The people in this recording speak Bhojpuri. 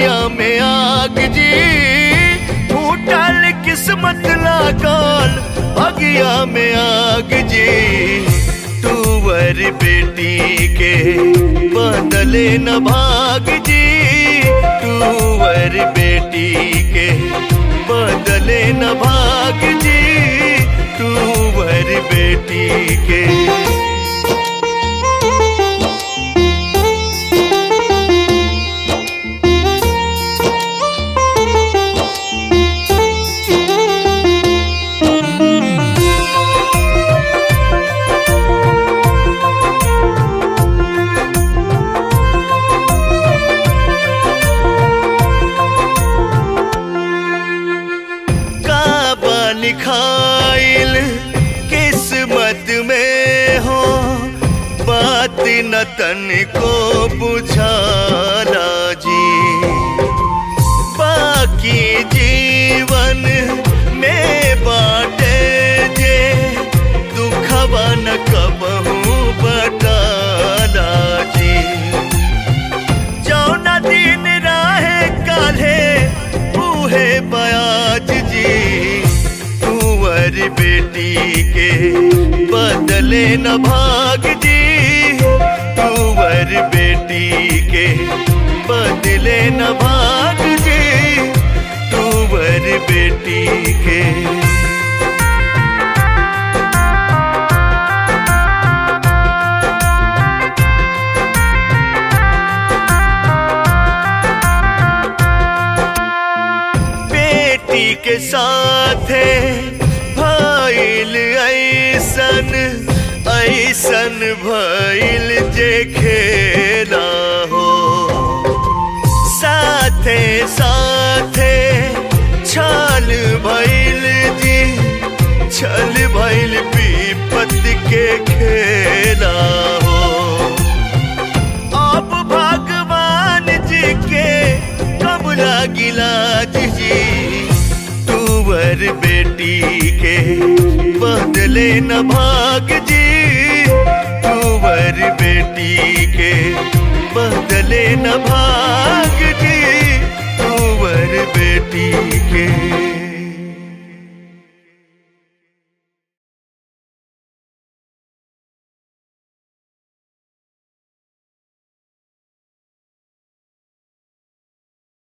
बगिया में आग जी फूटल किस्मत लागल बगिया में आग जी तुवर बेटी के बदले न भाग जी तुवर बेटी के बदले न भाग जी तुवर बेटी के काबा लिखाइल किस्मत में हो बात न तन को बुझाला जी बाकी जीवन में बाटे जे दुखवा न कबहू बटाला जी जौना दिन राहे काल्हे उहे बयाज जी कुंवर बेटी के बदले न भाग जी कुंवर बेटी के बदले न भाग जी कुंवर बेटी के बेटी के साथे भइल ऐसन ऐसन भइल जे खेला हो साथे साथे छल भइल जी छल भइल विपत के खेला हो अब भगवान जी के कब लागिला जी तुवर बेटी के बदले न भाग जी तुवर बेटी के बदले न भाग जी तुवर बेटी के